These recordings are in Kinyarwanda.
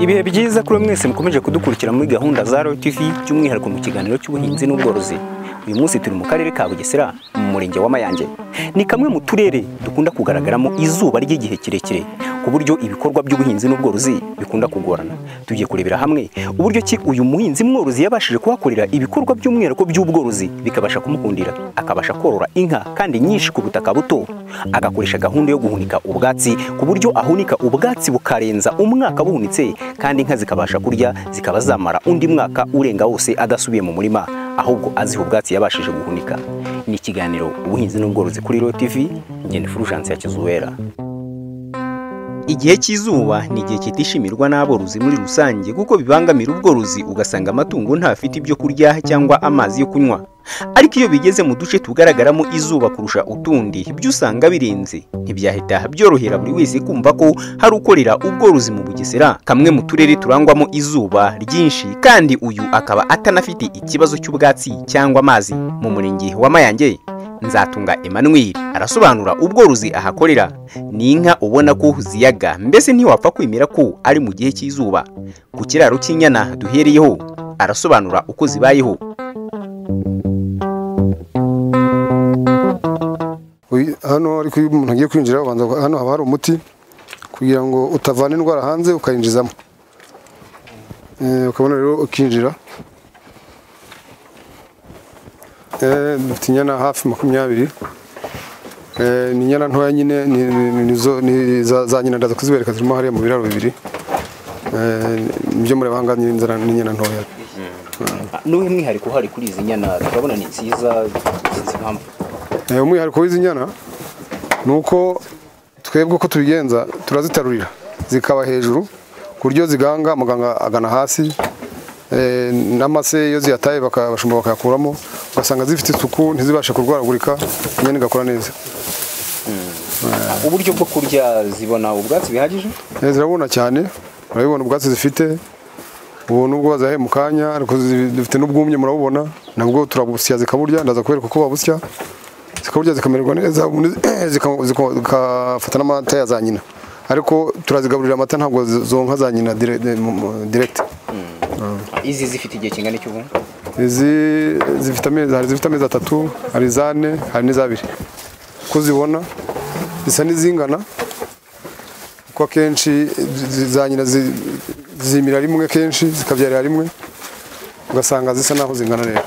ibihe byiza kuri mwese mukomeje kudukurikira muri gahunda za Royal TV by'umwihariko mu kiganiro cy'ubuhinzi n'ubworozi uyu munsi turi mu karere ka Bugesera mu murenge wa Mayange ni kamwe mu turere dukunda kugaragaramo izuba ry'igihe kirekire ku buryo ibikorwa by'ubuhinzi n'ubworozi bikunda kugorana tugiye kurebera hamwe uburyo ki uyu muhinzi mworozi yabashije kuhakorera ibikorwa by'umwihariko by'ubworozi bikabasha kumukundira akabasha korora inka kandi nyinshi ku butaka buto agakoresha gahunda yo guhunika ubwatsi ku buryo ahunika ubwatsi bukarenza umwaka buhunitse kandi inka zikabasha kurya zikaba zamara undi mwaka urenga wose adasubiye mu murima ahubwo aziha ubwatsi yabashije guhunika ni ikiganiro ubuhinzi n'ubworozi kuri Royal TV njye ni Fulgence ya Kizuwera Igihe cy'izuba ni igihe kitishimirwa n'aborozi muri rusange kuko bibangamira ubworozi ugasanga amatungo ntafite ibyo kurya cyangwa amazi yo kunywa ariko iyo bigeze mu duce tugaragaramo izuba kurusha utundi ibyo usanga birenze ntibyahita byorohera buri wese kumva ko hari ukorera ubworozi mu Bugesera kamwe mu turere turangwamo izuba ryinshi kandi uyu akaba atanafite ikibazo cy'ubwatsi cyangwa amazi mu murenge wa Mayange Nzatunga Emmanuel arasobanura ubworozi ahakorera ni inka ubona ko ziyaga mbese ntiwapfa kwemera ko ari mu gihe cy'izuba ku kiraro cy'inyana duhereyeho arasobanura uko zibayeho Uyu- hano ariko iyo umuntu agiye kwinjira ubanza hano haba hari umuti kugira ngo utavana indwara hanze ukayinjizamo Eh, ukabona rero ukinjira Eh, dufite inyana hafi makumyabiri Eh, ni inyana ntoya nyine ni- ni- ni- nizo- ni za za nyina ndaza kuzibereka zirimo hariya mu biraro bibiri Eh, nibyo mureba ahangaha nyine inzara ni inyana ntoya n'uwo mwihariko uhari kuri izi nyana turabona ni nziza sinzi impamvu Eh, umwihariko w'izi nyana ni uko twebwe uko tubigenza turazitarurira zikaba hejuru ku buryo ziganga muganga agana hasi eh, n'amase iyo ziyataye baka- abashumba bakayakuramo ugasanga zifite isuku ntizibashe kurwaragurika inyana igakura neza uburyo bwo kurya zibona ubwatsi bihagije Eh, zirabona cyane urabibona ubwatsi zifite ubu nubwo bazahe mu kanya ariko zi- dufite n'ubwumye murabubona nabwo turabusya zikaburya ndaza kubereka uko babusya zikaburya zikamererwa neza ubundi zika- zika- zikafata n'amata ya za nyina ariko turazigaburira amata ntabwo zi- zonka za nyina dire- de- mu- mu- direct izi zifite igihe kingana cy'ubu izi zifite amezi hari izifite amezi atatu hari izane hari n'izabiri uko zibona zisa n'izingana kuko akenshi zi- za nyina zi- zimira rimwe kenshi zikabyarira rimwe ugasanga zisa n'aho zingana rero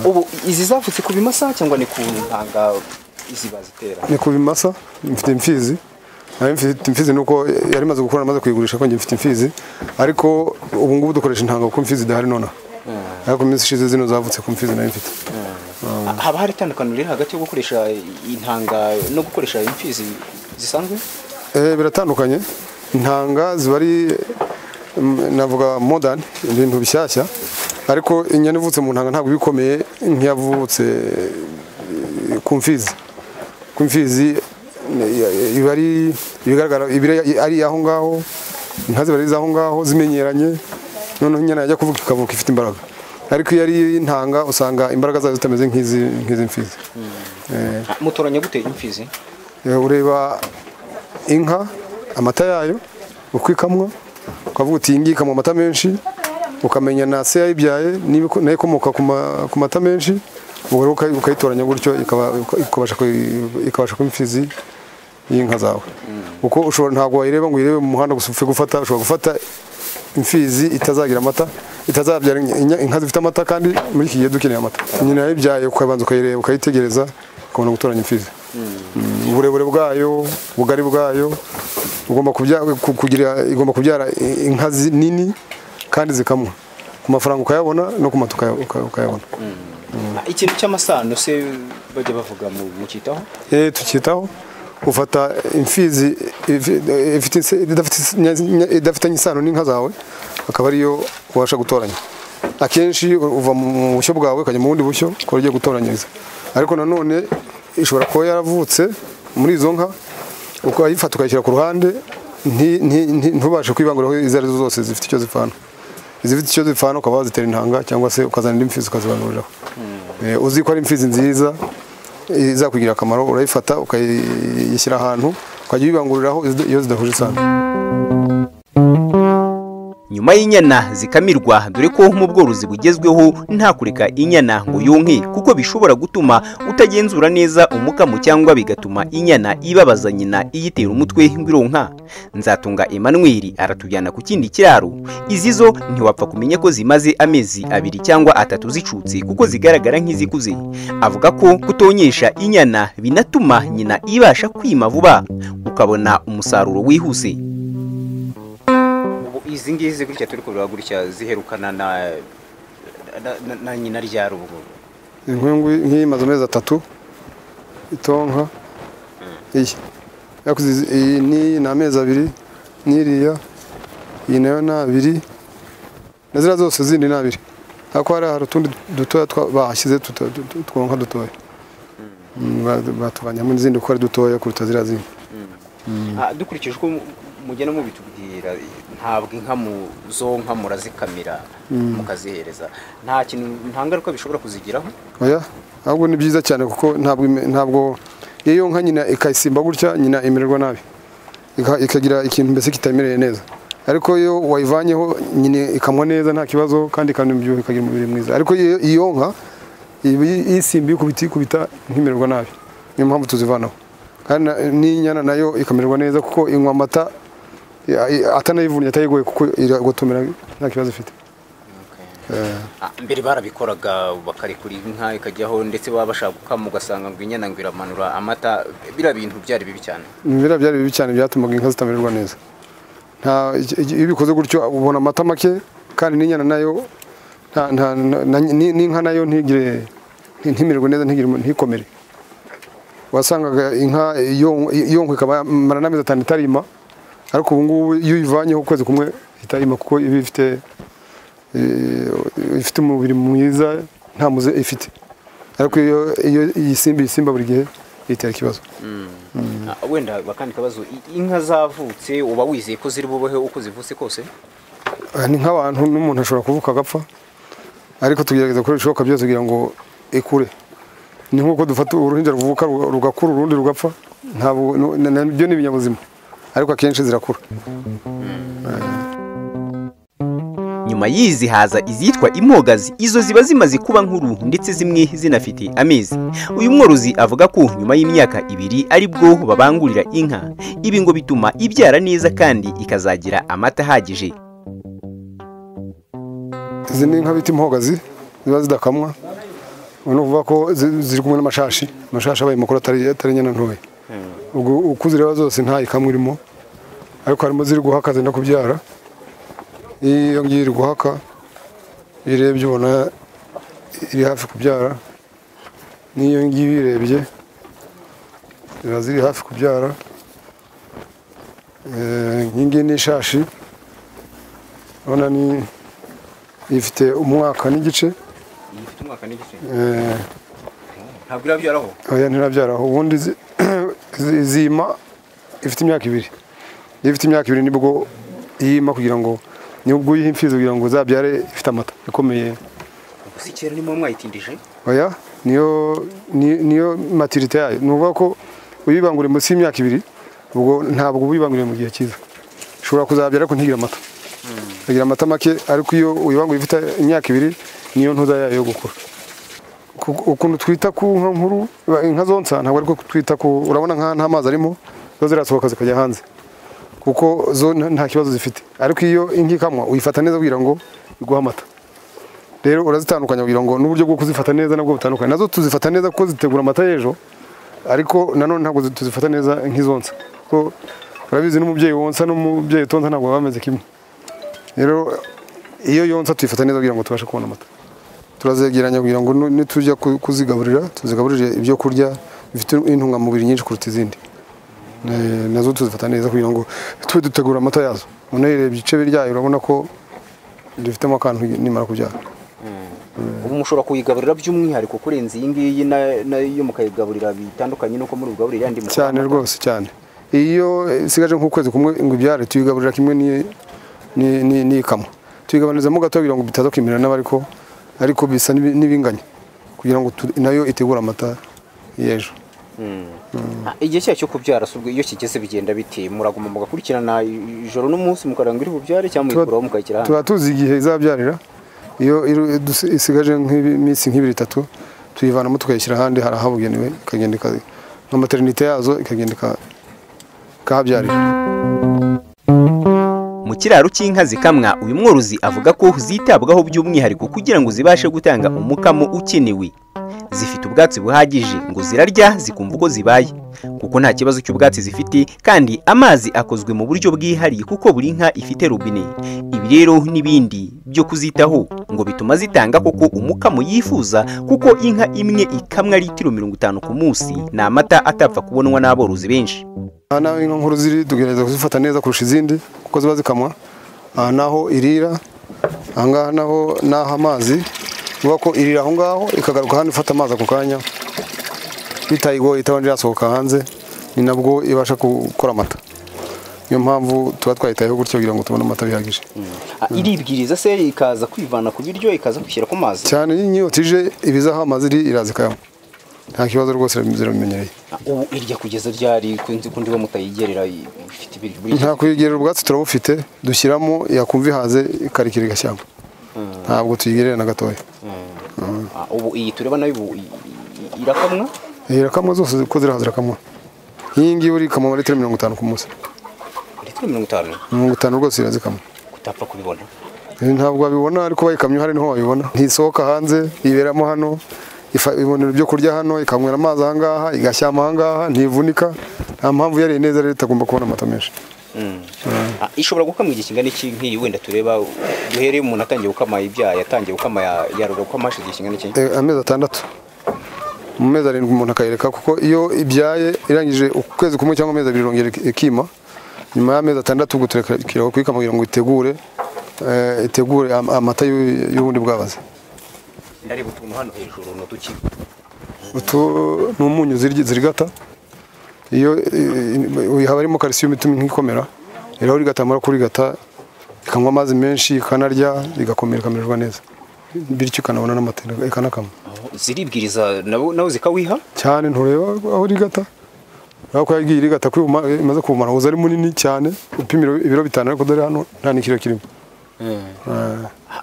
ubu izi zavutse ku bimasa cyangwa ni ku ntanga izi bazitera ni ku bimasa mfite imfizi nayo mfite imfizi nuko yari imaze gukura namaze kuyigurisha ko njye mfite imfizi ariko ubu ngubu dukoresha intanga kuko imfizi idahari nonaha ariko mu minsi ishize zino zavutse ku mfizi nayo mfite haba hari itandukaniro riri hagati yo gukoresha intanga no gukoresha imfizi zisanzwe Eh, biratandukanye intanga ziba ari mm, navuga modern ibintu bishyashya ariko inyana ivutse mu ntanga ntabwo iba ikomeye nk'iyavutse eh, ku mfizi ku mfizi eh, iba ari ibigaragara iba ari- ari aho ngaho inka ziba ari iz'aho ngaho zimenyeranye noneho inyana yajya kuvuka ikavuka ifite imbaraga ariko iyo ari intanga usanga imbaraga zayo zitameze nk'izi- nk'izi mfizi mutoranya gute imfizi Eh, ureba inka amata yayo uko ikamwa ukavuga uti iyi ngiyi ikamwa amata menshi ukamenya na se yayibyaye niba iko- nayo ikomoka ku ma- ku mata menshi ubwo rero ukayi- ukayitoranya gutyo ikaba- ikabasha kuyi- ikabasha kuba imfizi y'inka zawe kuko ushobora ntabwo wayireba ngo uyirebe mu muhanda gusa upfe gufata ushobora gufata imfizi itazagira amata itazabyara inya- inya- inka zifite amata kandi muri iki gihe dukeneye amata nyina yayibyaye ukabanza ukayireba ukayitegereza ukabona gutoranya imfizi uburebure bwayo ubugari bwayo ugomba kubya- ku- kugira igomba kubyara i- inka zi- nini kandi zikamwa ku mafaranga ukayabona no ku mata ukaya- uka- ukayabona ikintu cy'amasano se bajya bavuga mu mukitaho eh tukitaho ufata imfizi ifi- eh, ifite ise- idafite ise- nya- nya- idafitanye isano n'inka zawe akaba ariyo ubasha gutoranya akenshi uva mu bushyo bwawe ukajya mu bundi bushyo ukaba ugiye gutoranyiriza ariko nanone ishobora kuba yaravutse muri izo nka ukayifata ukayishyira ku ruhande nti- nti- nti- ntubashe kwibanguraho izo ari zo zose zifite icyo zipfana izifite icyo zipfana ukaba wazitera intanga cyangwa se ukazana indi mfizi ukazibanguriraho Eh, uzi ko ari imfizi nziza izakugirira akamaro urayifata ukayishyira ahantu ukajya uyibanguriraho iyo zidahuje isano nyuma y'inyana zikamirwa dore ko mu bworozi bugezweho nta kureka inyana ngo yonke kuko bishobora gutuma utagenzura neza umukamo cyangwa bigatuma inyana ibabaza nyina iyitera umutwe ngwironka nzatunga Emmanuel aratujyana ku kindi kiraro izi zo ntiwapfa kumenya ko zimaze amezi abiri cyangwa atatu zicutse kuko zigaragara nk'izikuze avuga ko kutonyesha inyana binatuma nyina ibasha kwima vuba ukabona umusaruro wihuse ubu izi ngizi gutya turi kureba gutya ziherukana na na- na- na nyina rya rubu inkwengu nk'iyi imaze amezi atatu itonka iyi Ariko izi- iyi ni ni amezi abiri n'iriya iyi nayo ni abiri na ziriya zose zindi ni abiri ariko hari hari utundi dutoya twa- bahashyize tuta- tu- tu- twonka dutoya Mm, ba- batuvanyamo n'izindi kuko ari dutoya kuruta ziriya zindi Ah, dukurikije uko mu- mugenda mubitubwira ntabwo inka mu zo nka murazikamira mukazihereza nta kintu nta ngaruka bishobora kuzigiraho oya ahubwo ni byiza cyane kuko ntabwo ime- ntabwo iyo nka nyina ikayisimba gutya nyina imererwa nabi Ika- ikagira ikintu mbese kitamereye neza ariko iyo wayivanyeho nyine ikamwa neza nta kibazo kandi ikamwa imibyibuho ikagira umubiri mwiza ariko iyo iyo nka iba isimba ikubita ikubita ntimererwa nabi niyo mpamvu tuzivanaho kandi na- n'inyana nayo ikamererwa neza kuko inywa amata eh, atanayivunnye atayigoye kuko iragotomera nta kibazo ifite Eh. Ah, mbere barabikoraga bakarekura inka ikajyaho ndetse baba bashaka gukama ugasanga ngo inyana ngo iramanura amata biriya bintu byari bibi cyane ibimera byari bibi cyane byatumaga inka zitamererwa neza nta iyo ubikoze gutyo ubona amata make kandi n'inyana nayo nta- nta- na- na- ni- n'inka nayo ntigire nti- ntimererwe neza ntigire umu- ntikomere wasangaga inka yonk- yonkwa ikaba yamara n'amezi atanu itarima ariko ubu ngubu iyo uyivanyeho ukwezi kumwe ihita yima kuko iba ifite eh, ifite umubiri mwiza nta muze ifite ariko iyo iyo iyisimba iyisimba buri gihe itera ikibazo Ah, wenda bakandi kabazo i- inka zavutse uba wizeye ko ziri bubeho uko zivutse kose Aha ni nk'abantu n'umuntu ashobora kuvuka agapfa ariko tugerageza gukora ibishoboka byose kugira ngo ikure ni nk'uko dufata uruhinja ruvuka ruga- rugakura urundi rugapfa ntabwo nu- na- na- byo ni ibinyabuzima ariko akenshi zirakura nyuma y'izi haza izitwa impogazi izo ziba zimaze kuba nkuru ndetse zimwe zinafite amezi uyu mworozi avuga ko nyuma y'imyaka ibiri aribwo babangurira inka ibi ngo bituma ibyara neza kandi ikazagira amata ahagije izi ni inka bita impogazi ziba zidakamwa ni ukuvuga ko zi- ziri kumwe n'amashashi amashashi abaye makuru atari atari inyana ntoya ubwo uko zireba zose nta ikamwa irimo ariko harimo ziri guhaka zenda kubyara iyo ngiyi iri guhaka iyo urebye ubona iri hafi kubyara n'iyo ngiyi uyirebye ziba ziri hafi kubyara Eh, iyi ngiyi ni ishashi urabona ni ifite umwaka n'igice eh, ntabwo irabyaraho oya ntirabyaraho ubundi zi- zi- zima ifite imyaka ibiri iyo ifite imyaka ibiri nibwo yima kugira ngo nibwo uyiha imfizi kugira ngo zabyare ifite amata ikomeye gusa icyera nimo mwayitindije oya niyo ni- niyo maturite yayo ni ukuvuga ko uyibanguriye munsi y'imyaka ibiri ubwo ntabwo uba uyibanguriye mu gihe cyiza ishobora kuzabyara ariko ntigire amata ikagira amata make ariko iyo uyibanguriye ifite imyaka ibiri niyo ntuza yayo yo gukura Ku- ukuntu twita ku nka nkuru ba- inka zonsa ntabwo ariko twita ku urabona nka nta mazi arimo zo zirasohoka zikajya hanze kuko zo nta nta kibazo zifite ariko iyo inka ikamwa uyifata neza kugira ngo iguhe amata rero urazitandukanya kugira ngo n'uburyo bwo kuzifata neza nabwo butandukanye nazo tuzifata neza kuko zitegura amata y'ejo ariko nanone ntabwo zi- tuzifata neza nk'izonsa kuko urabizi n'umubyeyi wonsa n'umubyeyi utonsa ntabwo baba bameze kimwe rero iyo yonsa tuyifata neza kugira ngo tubashe kubona amata turazegeranya kugira ngo nu- nitujya ku- kuzigaburira tuzigaburire ibyo kurya bifite intungamubiri nyinshi kuruta izindi Eh, nazo tuzifata neza kugira ngo tube dutegura amata yazo unayirebye icebe ryayo urabona ko dufitemo akantu nimara kubyara ubu mushobora kuyigaburira by'umwihariko kurenza iyi ngiyi na- nayo mukayigaburira bitandukanye n'uko muri ugaburira yandi mukora cyane rwose cyane iyo isigaje nk'ukwezi kumwe ngo ibyare tuyigaburira kimwe n'iyi- n'iyi- n'iyi- n'iyikamwa tuyigabanizamo gato kugira ngo bitaza kwimera nabi ariko ariko bisa n'ibi- n'ibinganya kugira ngo tu- nayo itegure amata y'ejo Ah, igihe cyayo cyo kubyara si ubwo iyo kigeze bigenda bite muraguma mugakurikirana ijoro n'umunsi mukaranga iri bubyare cyangwa muyikuraho mukayishyira hanze tuba tuzi igihe izabyarira iyo iru- dus- isigaje nk'iminsi nk'ibiri itatu tuyivanamo tukayishyira ahandi hari ahabugenewe ikagenda ika- nka materinite yazo ikagenda ika- ikahabyarira mu kiraro cy'inka zikamwa uyu mworozi avuga ko zitabwaho by'umwihariko kugira ngo zibashe gutanga umukamo ukenewe zifite ubwatsi buhagije ngo zirarya zikumva uko zibaye kuko nta kibazo cy'ubwatsi zifite kandi amazi akozwe mu buryo bwihariye kuko buri nka ifite robine ibi rero n'ibindi byo kuzitaho ngo bituma zitanga koko umukamo yifuza kuko inka imwe ikamwa litiro mirongo itanu ku munsi ni amata atapfa kubonwa n'aborozi benshi aha naho inka nkuru ziri tugerageza kuzifata neza kurusha izindi kuko ziba zikamwa aha naho irira aha ngaha naho naho amazi bivuga ko irira aho ngaho ikagaruka hano ifata amazi ako kanya bitayigoye itabanje yasohoka hanze ni nabwo ibasha gukora amata niyo mpamvu tuba twayitayeho gutyo kugira ngo tubone amata bihagije iribwiriza se ikaza kwivana ku biryo ikaza kwishyira ku mazi cyane n'inyota ije ibiza aho amazi iri iraza ikayanywa nta kibazo rwose ziramenyereye ubu irya kugeza ryari kunzi kundi we mutayigerera ifite ibiri buri nta kuyigerera ubwatsi turabufite dushyiramo yakumva ihaze ikarikira igashyamba ntabwo tuyigerera na gatoya Ah, ubu iyi tureba nayo ubu i- i- irakamwa irakamwa zose ko zirahaza irakamwa nk'iyi ngiyi uri ikamwa litiro mirongo itanu ku munsi litiro mirongo itanu mirongo itanu rwose irazikamwa utapfa kubibona Eh, ntabwo wabibona ariko bayikamye hari niho wabibona ntisohoka hanze iberamo hano ifa- ibonera ibyo kurya hano ikanywera amazi ahangaha igashyama ahangaha ntivunika nta mpamvu yariye neza rero itagomba kubona amata menshi Ah, ishobora gukamwa igihe kingana iki nk'iyi wenda tureba duhereye umuntu atangiye gukama ibyaha yatangiye gukama ya- yarora gukama hashize igihe kingana iki Eh, amezi atandatu mu mezi arindwi umuntu akayireka kuko iyo ibyaye irangije ukwezi kumwe cyangwa amezi abiri irongera ik- ikima nyuma y'amezi atandatu ubwo turekera kuyikama kugira ngo itegure eh, itegure am- amata y'u- y'ubundi bwabaze ndareba utuntu hano hejuru ni uduki utu ni umunyu zirya- zirigata iyo eh, eh, haba harimo calcium ituma inka ikomera rero urigata amara kurigata ikanywa amazi menshi ikanarya igakomera ikamererwa neza bityo ikanabona n'amata ikanakama ziribwiriza nabo nawe zikawiha cyane ntureba aho rigata aho ko yagiye rigata kwima imaze kumara uza ari munini cyane upimira ibiro bitanu ariko dore hano nta n'ikiro kirimo Ah,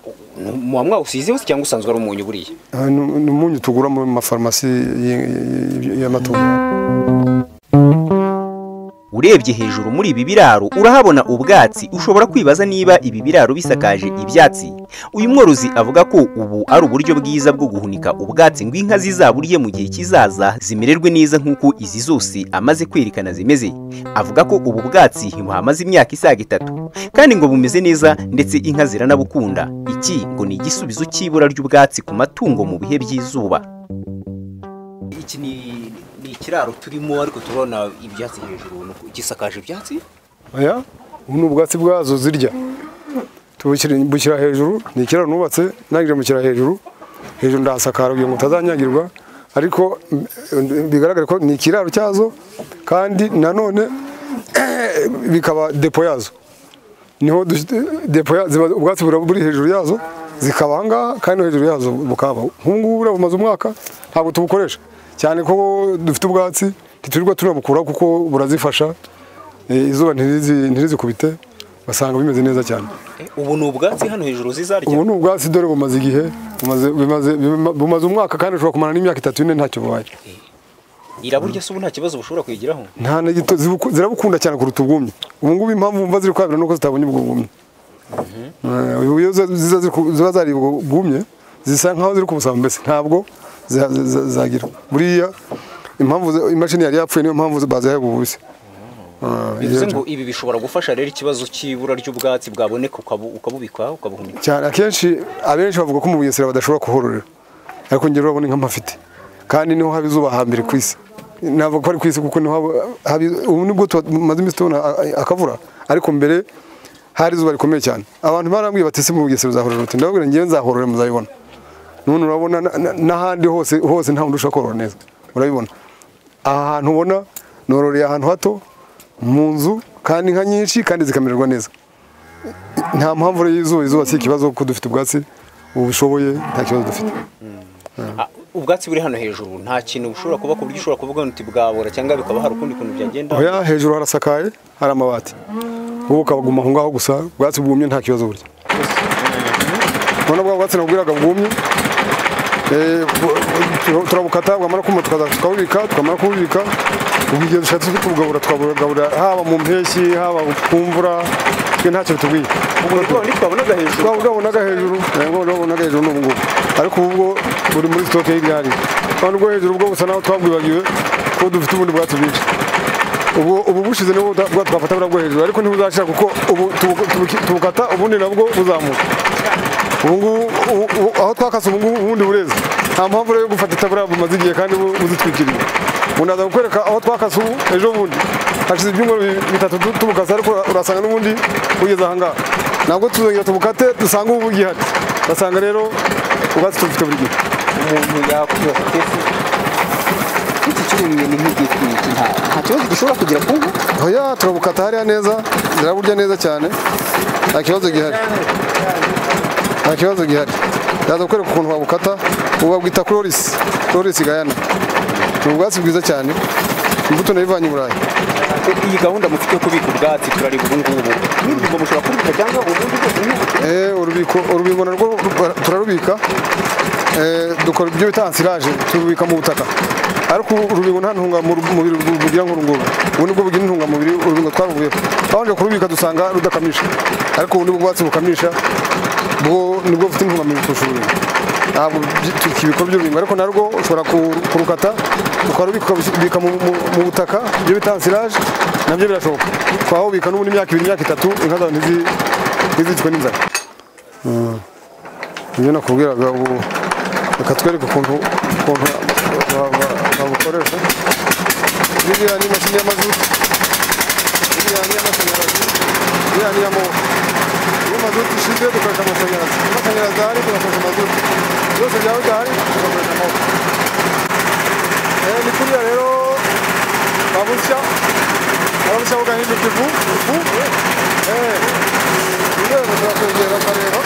muba mwawusizeho se cyangwa usanzwe ari umunyu buriya Ah, ni ni umunyu tugura mu mafarumasi y- y- y'amatungo urebye hejuru muri ibi biraro urahabona ubwatsi ushobora kwibaza niba ibi biraro bisakaje ibyatsi uyu mworozi avuga ko ubu ari uburyo bwiza bwo guhunika ubwatsi ngo inka zizaburiye mu gihe kizaza zimererwe neza nk'uko izi zose amaze kwerekana zimeze avuga ko ubu bwatsi buhamaze imyaka isaga itatu kandi ngo bumeze neza ndetse inka ziranabukunda iki ngo ni igisubizo cy'ibura ry'ubwatsi ku matungo mu bihe by'izuba iki ni ni ikiraro turimo ariko turabona ibyatsi hejuru ni uku- gisakaje ibyatsi aya ubu ni ubwatsi bwazo zirya tubushyira bushyira hejuru ni ikiraro nubatse nangije mushyira hejuru hejuru ndahasakara kugira ngo utazanyagirwa ariko mm, bigaragare ko ni ikiraro cyazo kandi nanone bikaba depo yazo niho dush- depo ya- ziba ubwatsi bura- buri hejuru yazo zikaba aha ngaha kandi no hejuru yazo bukaba nk'ubungubu buriya bumaze umwaka ntabwo tubukoresha cyane ko dufite ubwatsi ntiturirwa tunabukuraho kuko burazifasha Eh, izuba ntirizi- ntirizikubite basanga bimeze neza cyane ubu ni ubwatsi hano hejuru zizarya ubu ni ubwatsi dore bumaze igihe bumaze- bumaze- buma- bumaze umwaka kandi ushobora kumara n'imyaka itatu ine ntacyo bubaye iraburya se ubu nta kibazo bushobora kwigiraho nta na gito zibuku- zirabukunda cyane kuruta ubwumye ubu ngubu impamvu mva ziri kwabira nuko zitabonye ubwo bwumye Eh, ubu iyo ziza- ziza ziri ku- ziba zari ubwo bwumye zisa nkaho ziri kubusaba mbese ntabwo za- za- za- zagira buriya impamvu ze- imashini yari yapfuye niyo mpamvu bazihaye ubu bubisi Eh, bivuze iyo- ngo ibi bishobora gufasha rero ikibazo cy'ibura ry'ubwatsi bwaboneka ukabu- ukabubika ukabuhunika cyane akenshi abenshi bavuga ko mu bugesera badashobora kuhororera ariko njye urabona inka mpafite kandi niho haba izuba hambere ku isi navuga ko ari ku isi kuko niho haba haba- ubu nibwo tuba- maze iminsi tubona a- a- akavura ariko mbere hari izuba rikomeye cyane abantu barambwiye bati ese mu bugesera uzahorora uti ndababwira ngewe nzahorora muzabibona none urabona na- na- n'ahandi hose hose nta wundi ushaka korora neza urabibona aha hantu ubona nororeye ahantu hato mu nzu kandi inka nyinshi kandi zikamererwa neza nta mpamvu rero izuba izuba si ikibazo kuko dufite ubwatsi ubushoboye nta kibazo dufite Ah, ubwatsi buri hano hejuru nta kintu bushobora kuba ku buryo ushobora kuvuga ngo bwabora cyangwa bikaba hari ukundi kuntu byagenda Oya hejuru harasakaye hari amabati ubu ukabaguma aho ngaho gusa ubwatsi bwumye nta kibazo burya none bwa bwatsi nabwiraga bwumye eh, bu- bu- turabukata bwamara kuma tukaza tukabubika twamara kububika ubu igihe dushatse kubugabura twabugabura haba mu mpeshyi haba ku mvura twe ntacyo bitubwiye ubwo twabonaga hejuru bwabonaga hejuru yego bwabonaga hejuru n'ubu ngubu ariko ubu bwo buri muri sitoke hirya hari kandi ubwo hejuru bwo busa naho twabwibagiwe ko dufite ubundi bwatsi bwinshi ubu ubu bushize nibwo buta- bwa- twafata buriya bwo hejuru ariko ntibuzashira kuko ubu tubu- tubu- tubukata ubundi nabwo buzamuka ubu ngubu ubu- ubu- aho twakase ubu ngubu ubundi bureze nta mpamvu rero yo gufata itaburiya bumaze igihe kandi bu- buzitwikiriye ubu naza kukwereka aho twakase ubu ejo bundi hashize ibyumweru bi- bitatu tu- tubukase ariko ura- urasanga n'ubundi bugeze aha ngaha ntabwo tuzongera tubukate dusanga ubu bugihari ugasanga rero ubwatsi tubufite buri gihe umuntu yakwibaza ati iki kirumye ni nk'igiti iki nta nta kibazo gishobora kugira ku nka oya turabukata hariya neza ziraburya neza cyane nta kibazo gihari nta kibazo gihari ndaza kukwereka ukuntu wabukata ubu babwita cloris cloris gayana ni ubwatsi bwiza cyane imbuto nayivanye i burayi iyi gahunda mufite yo kubika ubwatsi turareba ubu ngubu n'ingingo mushobora kubika cyangwa ubundi bwose nk'ubu Eh, urubiko urubingo narwo ru- turarubika Eh, dukora ibyo bita ansiraje turubika mu butaka ariko ubu urubingo nta ntungamubiri ru- rugira nk'uru nguru ubu nibwo bugira intungamubiri urubingo twaruvuyeho twabanje kurubika dusanga rudakamisha ariko ubu nibwo bwatsi bukamisha bwo nibwo bufite intungamubiri kurusha urubingo ntabwo byi- tukibikora by'urubingo ariko narwo ushobora ku- kurukata ukarubika ukabika mu mu- mu butaka ibyo bita ansiraje nabyo birashoboka twahubika n'ubundi imyaka ibiri imyaka itatu inka zawe ntizi- ntizicwe n'inzara ibyo nakubwiraga ubu reka twereke ukuntu ukuntu ba- ba- babukoresha biriya ni imashini y'amazutu biriya ni iy'amashanyarazi biriya ni iy'amaboko iyo amazutu ishize dukoresha amashanyarazi iyo amashanyarazi ahari tugakoresha amazutu byose byaba bidahari tugakoresha amaboko Eh, ni kuriya rero babushya babushya bugahinduka ifu ifu eh, ni rwego turakwegera ukareba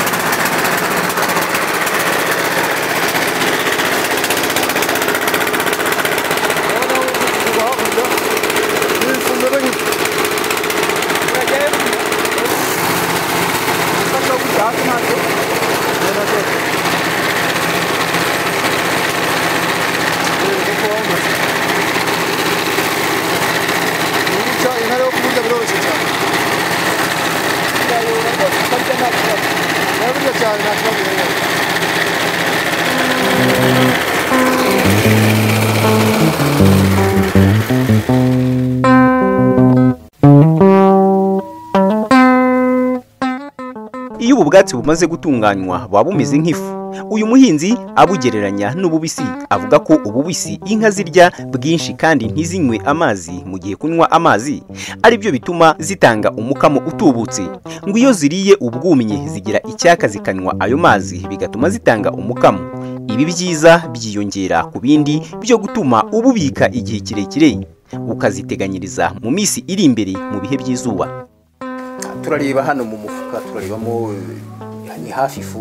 iyo ubu bwatsi bumaze gutunganywa buba bumeze nk'ifu uyu muhinzi abugereranya n'ububisi avuga ko ububisi inka zirya bwinshi kandi ntizinywe amazi mu gihe kunywa amazi ari byo bituma zitanga umukamo utubutse ngo iyo ziriye ubwumye zigira icyaka zikanywa ayo mazi bigatuma zitanga umukamo ibi byiza byiyongera ku bindi byo gutuma ububika igihe kirekire ukaziteganyiriza mu minsi iri imbere mu bihe by'izuba turareba hano mu mufuka turarebamo eh, ni hafi ifu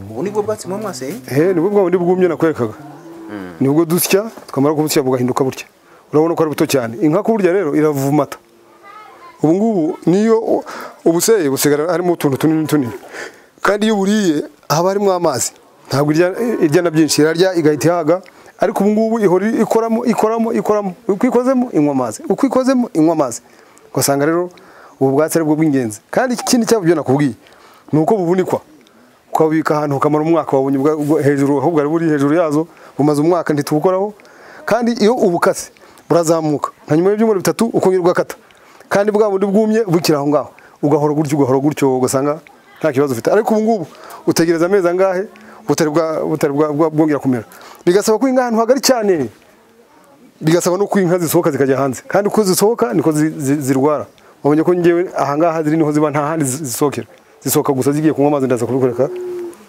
ubu nibwo bwatsi muba mwaseye Eh, nibwo bwa bundi bwumye nakwerekaga nibwo dusya twamara kubusya bugahinduka butya urabona ko ari buto cyane inka kuburya rero iravumata ubu ngubu niyo u- ubuseye busigara harimo utuntu tunini tunini kandi iyo uburiye haba harimo amazi ntabwo irya, irya na byinshi irarya igahita ihaga ariko ubu ngubu ihora ikoramo ikoramo ikoramo uko ikozemo inywa amazi uko ikozemo inywa amazi ugasanga rero ubu bwatsi ari bwo bw'ingenzi kandi ikindi cyabyo nakubwiye ni uko buhunikwa ukabubika ahantu ukamara umwaka wabonye ubwa- ubwo- hejuru ahubwo ari buri hejuru yazo bumaze umwaka ntitubukoraho kandi iyo ubukase burazamuka nka nyuma y'ibyumweru bitatu ukongera ugakata kandi bwa bundi bwumye bukiri aho ngaho ugahora gutyo ugahora gutyo ugasanga nta kibazo ufite ariko ubu ngubu utegereza amezi angahe butari bwa- butari bwa- bwa- bwongera kumera bigasaba ko inka ahantu hagari cyane bigasaba no ko inka zisohoka zikajya hanze kandi uko zisohoka niko zi- zi- zirwara wabonye ko ngewe ahangaha ziri niho ziba nta handi zi- zisohokera zisohoka gusa zigiye kunywa amazi ndaza kubikureka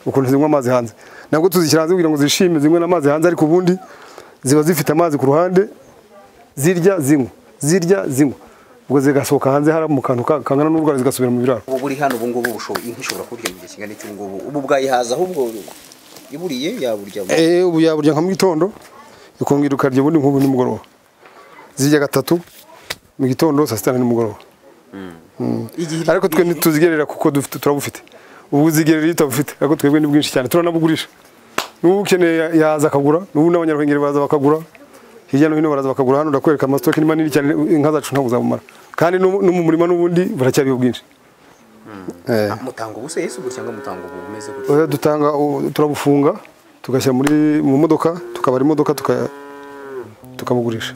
ukuntu zinywa amazi hanze nabwo tuzishyira hanze kugira ngo zishime zinywe n'amazi hanze ariko ubundi ziba zifite amazi ku ruhande zirya zinywa zirya zinywa ubwo zigasohoka hanze hari mu kantu ka- kangana n'urwara zigasubira mu biraro ubu buri hano ubu ngubu bushobo- inka ishobora kurya mu gihe kingana iki ubu ngubu ubu bwayihaza ahubwo iburiye yaburya mu- Eh, ubu yaburya nka mu gitondo ikongera ukarya ubundi nk'ubu nimugoroba zirya gatatu mu gitondo saa sita na nimugoroba Igihe- ariko twe ntituzigerera kuko dufite turabufite ubu uzigerera iyo utabufite ariko twebwe ni bwinshi cyane turanabugurisha n'ubu ukeneye ya- yaza akagura n'ubu n'abanyarwengeri baza bakagura hirya no hino baraza bakagura hano ndakwereka amasitoke ni manini cyane inka zacu ntabwo zabumara kandi no no mu murima n'ubundi buracyariho bwinshi Eh. mutanga ubu se yesu gutya ngo mutanga ubu bumeze gutya Oya dutanga u- turabufunga tugashyira muri mu modoka tukabara imodoka tuka- tukabugurisha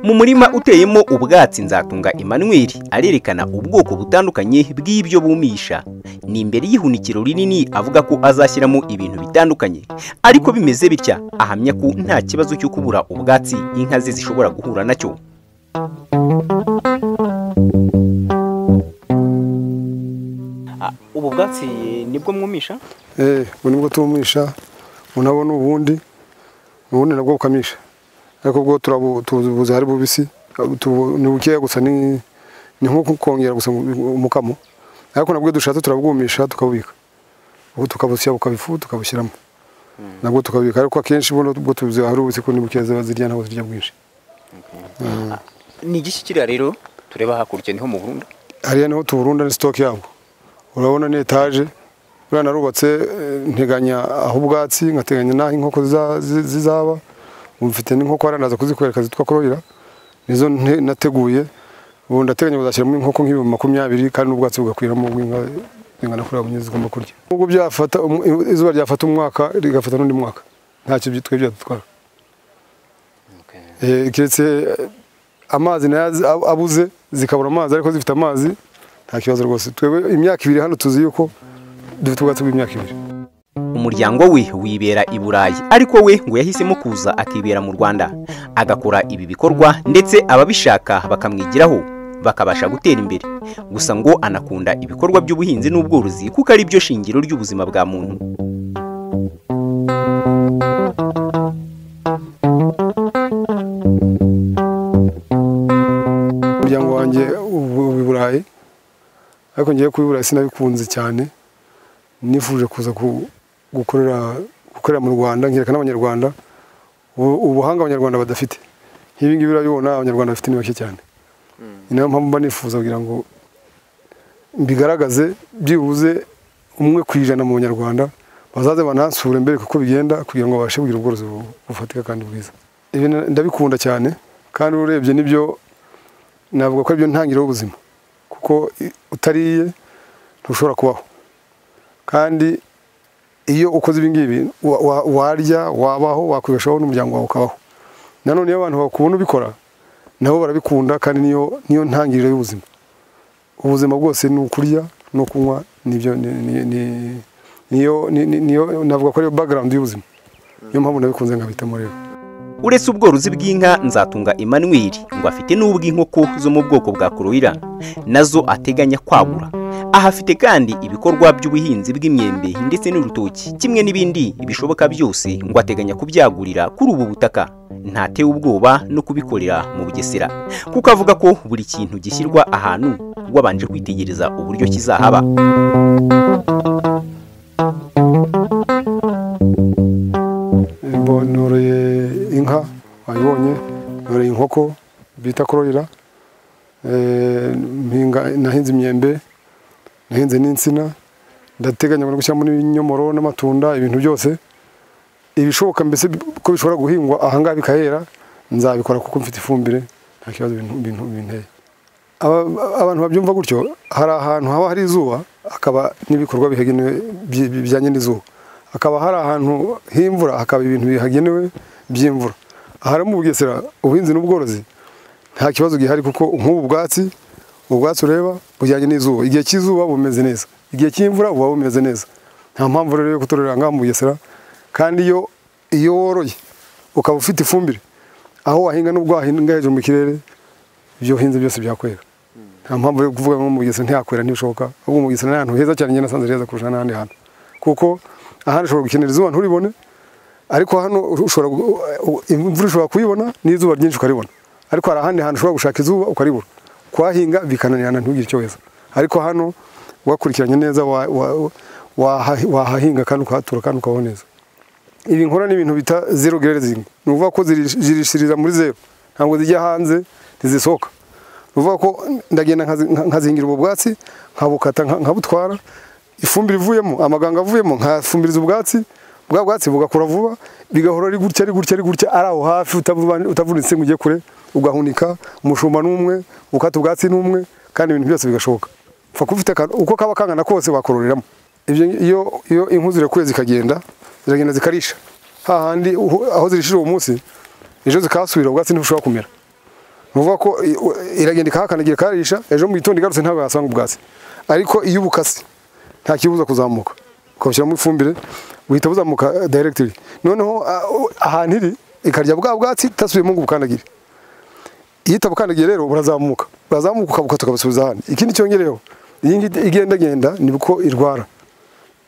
mu murima uteyemo ubwatsi nzatunga Emmanuel arerekana ubwoko butandukanye bw'ibyo bumisha ni imbere y'ihunikiro rinini avuga ko azashyiramo ibintu bitandukanye ariko bimeze bitya ahamya ko nta kibazo cyo kubura ubwatsi inka ze zishobora guhura nacyo ubu bwatsi nibwo mwumisha Eh, ubu nibwo tumisha unabo ni ubundi ubundi nabwo bukamisha ariko bwo turabu- tubuzi hari bubisi tubu- ni bukeya gusa ni ni nko kongera gusa umukamo ariko nabwo iyo dushatse turabwumisha tukabubika ubu tukabusya bukaba ifu tukabushyiramo nabwo tukabubika ariko akenshi buno bwo tubuzi hari ububisi kuko ni bukeya ziba zirya ntabwo zirya bwinshi ni igiki kiriya rero tureba hakurya niho mu burundu hariya niho tuburunda ni sitoke yabwo urabona ni etaje buriya narubatse eh, nteganya aho ubwatsi nkateganya n'aho inkoko ziza- zi- zizaba ubu mfite n'inkoko hariya naza kuzikwereka zitwa kororera nizo nte- nateguye ubu ndateganya kuzashyiramo inkoko nk'ibihumbi makumyabiri kandi n'ubwatsi bugakwiramo bw'inka zingana kuriya bunye zigomba kurya nubwo byafata umu- izuba ryafata umwaka rigafata n'undi mwaka ntacyo byi- twebwe byadutwara Eh, keretse eh, amazi nayo azi- ab- abuze zikabura amazi ariko zifite amazi nta kibazo rwose twebwe imyaka ibiri hano tuzi yuko dufite ubwatsi bw'imyaka ibiri umuryango we wibera i burayi ariko we ngo yahisemo kuza akibera mu rwanda agakora ibi bikorwa ndetse ababishaka bakamwigiraho bakabasha gutera imbere gusa ngo anakunda ibikorwa by'ubuhinzi n'ubworozi kuko ari byo shingiro ry'ubuzima bwa muntu umuryango wanjye ubu- ubu i burayi ariko ngiye kuba i burayi sinabikunze cyane nifuje kuza ku- gukorera gukorera mu rwanda nkereka n'abanyarwanda ubu- ubuhanga abanyarwanda badafite nk'ibi ngibi urabibona abanyarwanda bafite ni bake cyane ni nayo mpamvu mba nifuza kugira ngo mbigaragaze byibuze umwe ku ijana mu banyarwanda bazaze banansure mbere kuko bigenda kugira ngo babashe kugira ubworozi bu- bufatika kandi bwiza Ibi na- ndabikunda cyane kandi urebye nibyo navuga ko aribyo ntangiriro y'ubuzima kuko i- utariye ntushobora kubaho kandi iyo ukoze ibi ngibi wa- wa- warya wabaho wakwibeshaho n'umuryango wawe ukabaho nanone iyo abantu bakubona ubikora nabo barabikunda kandi niyo niyo ntangiriro y'ubuzima ubuzima bwose ni ukurya no kunywa nibyo ni- ni- ni- niyo ni- ni- niyo navuga ko ariyo background y'ubuzima niyo mpamvu nabikunze nkabitamo rero uretse ubworozi bw'inka nzatunga Emmanuel ngo afite n'ubw'inkoko zo mu bwoko bwa koroira nazo ateganya kwagura aha afite kandi ibikorwa by'ubuhinzi bw'imyembe ndetse n'urutoki kimwe n'ibindi bishoboka byose ngo ateganya kubyagurira kuri ubu butaka ntatewe ubwoba no kubikorera mu bugesera kuko avuga ko buri kintu gishyirwa ahantu wabanje kwitegereza uburyo kizahaba Mbo- noroye inka wayibonye noroye inkoko bita kororera Eh, mpinga- nahinze imyembe nahinze n'insina ndateganya no gushyiramo n'ibinyomoro n'amatunda ibintu byose ibishoboka mbese bi- ko bishobora guhingwa ahangaha bikahera nzabikora kuko mfite ifumbire nta kibazo bintu- bintu binteye Aba- abantu babyumva gutyo hari ahantu haba hari izuba hakaba n'ibikorwa bihagenewe byi- bijyanye n'izuba hakaba hari ahantu h'imvura hakaba ibintu bihagenewe by'imvura ahari mu bugesera ubuhinzi n'ubworozi nta kibazo gihari kuko nk'ubu bwatsi ubwatsi ureba bujyanye n'izuba igihe cy'izuba bumeze neza igihe cy'imvura buba bumeze neza nta mpamvu rero yo kutororera ngaha mu bugesera kandi iyo iyo woroye ukaba ufite ifumbire aho wahinga n'ubwo wahinga hejuru mu kirere ibyo wahinze byose byakwera nta mpamvu yo kuvuga ngo mu bugesera ntiyakwera ntibishoboka ahubwo mu bugesera ni ahantu heza cyane njye nasanze ari heza kurusha n'ahandi hantu kuko ahandi ushobora gukenera izuba nturibone ariko hano ushobora gu- u- imvura ushobora kuyibona n'izuba ryinshi ukaribona ariko hari ahandi hantu ushobora gushaka izuba ukaribura kuhahinga bikananirana ntugire icyo weza ariko hano wakurikiranye neza wa- wa- waha- wahahinga kandi ukahatura kandi ukabaho neza ibi nkora ni ibintu bita zero grazing ni ukuvuga ko zirish- zirishirira muri zero ntabwo zijya hanze ntizisohoka ni ukuvuga ko ndagenda nkazi- nka- nkazingira ubwo bwatsi nkabukata nka- nkabutwara ifumbire ivuyemo amaganga avuyemo nkafumbiriza ubwatsi bwa bwatsi bugakura vuba bigahora ari gutya ari gutya ari gutya ari aho hafi utavuba- utavunitse ngo ujye kure ugahunika umushumba n'umwe ukata ubwatsi n'umwe kandi ibintu byose bigashoboka upfa kuba ufite akantu uko kaba kangana kose wakororeramo ibyo iyo iyo inka zirakuye zikagenda ziragenda zikarisha hahandi uho- aho zirishije uwo munsi ejo zikahasubira ubwatsi ntibushobora kumera ni ukuvuga ko i- u- iragenda ikahakandagira ikaharisha ejo mu gitondo igarutse ntabwo yasanga ubwatsi ariko iyo ubukase nta kibuza kuzamuka ukabushyiramo ifumbire buhita buzamuka eh, directly noneho ah, u- ahantu iri ikarya bwa bwatsi itasubiyemo ngo ubukandagire iyo itabukandagiye rero burazamuka burazamuka ukabuka tukabasubiza ahandi ikindi cyongereyeho iyi ngiyi igendagenda ni uko irwara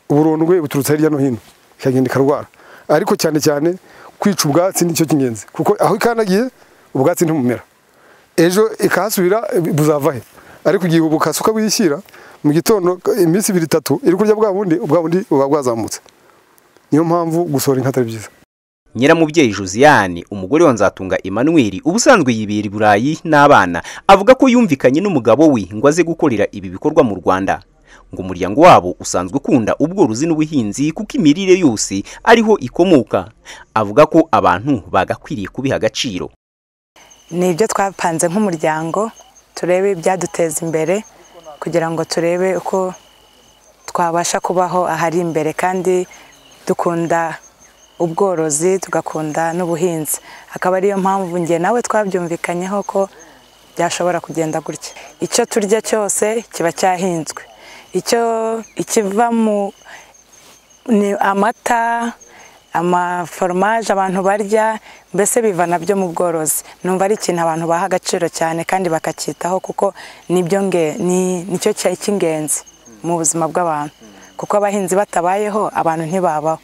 uburondwe buturutse hirya no hino ikagenda ikarwara ariko cyane cyane kwica ubwatsi nicyo cy'ingenzi kuko aho ikandagiye ubwatsi ntibumera ejo ikahasubira buzava he ariko igihe ubukasi ukabwishyira mu gitondo iminsi ibiri itatu iri kurya bwa bundi ubwa bundi buba bwazamutse niyo mpamvu gusohora inka atari byiza Nyiramubyeyi Josiane umugore wa Nzatunga Emmanuel ubusanzwe yibera i Burayi n'abana avuga ko yumvikanye n'umugabo we ngo aze gukorera ibi bikorwa mu Rwanda ngo umuryango wabo usanzwe ukunda ubworozi n'ubuhinzi kuko imirire yose ariho ikomoka avuga ko abantu bagakwiriye kubiha agaciro ni ibyo twapanze nk'umuryango turebe ibyaduteza imbere kugira ngo turebe uko twabasha kubaho ahari imbere kandi dukunda ubworozi tugakunda n'ubuhinzi akaba ariyo mpamvu njye nawe twabyumvikanyeho ko byashobora kugenda gutya icyo turya cyose kiba cyahinzwe icyo ikiva mu ni amata amaforomaje abantu barya mbese biva nabyo mu bworozi numva ari ikintu abantu baha agaciro cyane kandi bakacyitaho kuko nibyo nge ni nicyo cya- cy'ingenzi mu buzima bw'abantu kuko abahinzi batabayeho abantu ntibabaho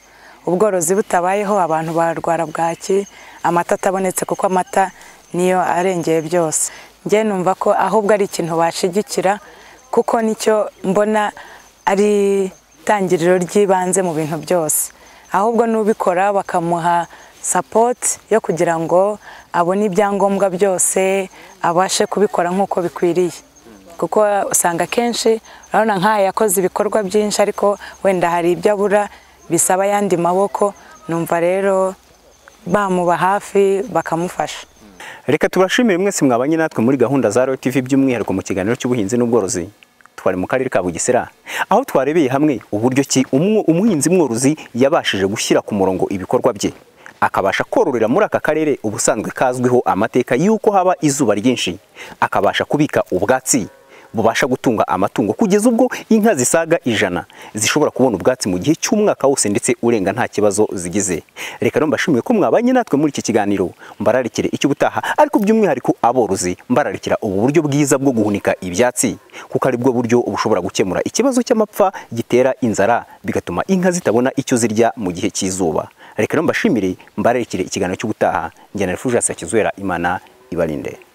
ubworozi butabayeho abantu barwara bwaki amata atabonetse kuko amata niyo arengeye byose njye numva ko ahubwo ari ikintu bashigikira kuko nicyo mbona ari itangiriro ry'ibanze mu bintu byose ahubwo n'ubikora bakamuha sapoti yo kugira ngo abone ibyangombwa byose abashe kubikora nk'uko bikwiriye kuko usanga akenshi urabona nk'aya yakoze ibikorwa byinshi ariko wenda hari ibyo abura bisaba ayandi maboko numva rero bamuba hafi bakamufasha reka tubashimire mwese mwabanye natwe muri gahunda za Royal TV by'umwihariko mu kiganiro cy'ubuhinzi n'ubworozi twari mu karere ka Bugesera aho twarebeye hamwe uburyo ki umwo- umuhinzi mworozi yabashije gushyira ku murongo ibikorwa bye akabasha kororera muri aka karere ubusanzwe kazwiho amateka y'uko haba izuba ryinshi akabasha kubika ubwatsi bubasha gutunga amatungo kugeza ubwo inka zisaga ijana zishobora kubona ubwatsi mu gihe cy'umwaka wose ndetse urenga nta kibazo zigize reka rero mbashimiye ko mwabanye natwe muri iki kiganiro mbararikire icyo ubutaha ariko by'umwihariko aborozi mbararikira ubu buryo bwiza bwo guhunika ibyatsi kuko ari bwo buryo bushobora gukemura ikibazo cy'amapfa gitera inzara bigatuma inka zitabona icyo zirya mu gihe cy'izuba reka rero mbashimire mbararikire ikiganiro cy'ubutaha njyana rifuje sakizwera imana ibarinde